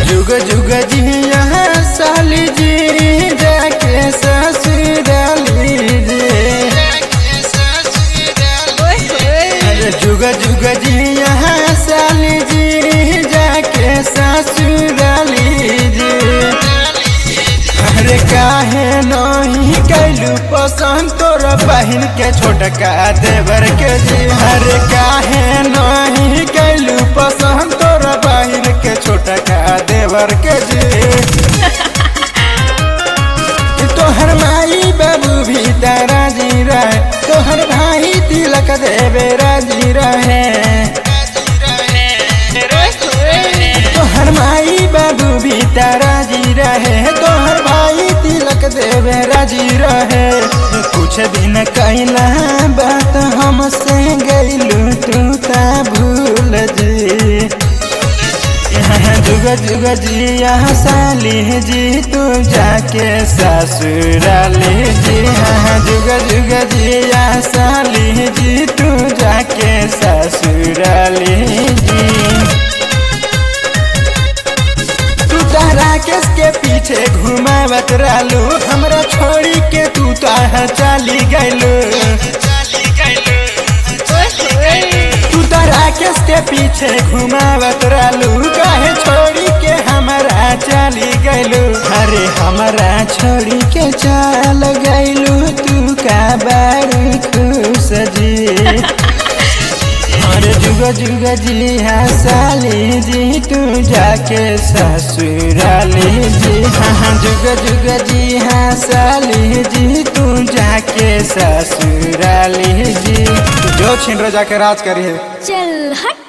जुग जुग जी यहाँ साली जी जाके ससुराली जी ओए होए अरे जुग जुग जी यहाँ साली जी जाके ससुराली जी अरे काहे नहीं कैलू पसंद तोरा बहिन के छोटका देवर के जी अरे काहे नहीं कैलू पसंद तोरा बहिन के छोटका देवर के जी तोहर माई बाबू भी राजी रहे तोहर भाई तिलक देवे राजी रहे ओए होए तोहर माई बाबू भी राजी रहे तोहर भाई तिलक देवे राजी रहे कुछ दिन कैला बात हमसे गैलू तू ता भूल जी यहाँ जुग जुग जी यहाँ साली जी तू जाके ससुराली जी यहाँ जुग जुग जी यहाँ साली जी तू जाके ससुराली जी तू तारा केस के पीछे घुमावत रहलू हमरा छोड़ी के तू ताहा चाली गैलू ओए होए तू तारा केस के पीछे घुमावत रहलू काहे छोड़ी के हमरा चाली गैलू अरे हमरा छोड़ी के चाल गैलू तू का बड़ी खुश जी अरे जुग जुग जी हाँ साली जी तू जाके ससुराली जी हाँ जुग जुग जी हाँ साली जी तू जाके ससुराली जी जो छिन जाके राज करी है चल हट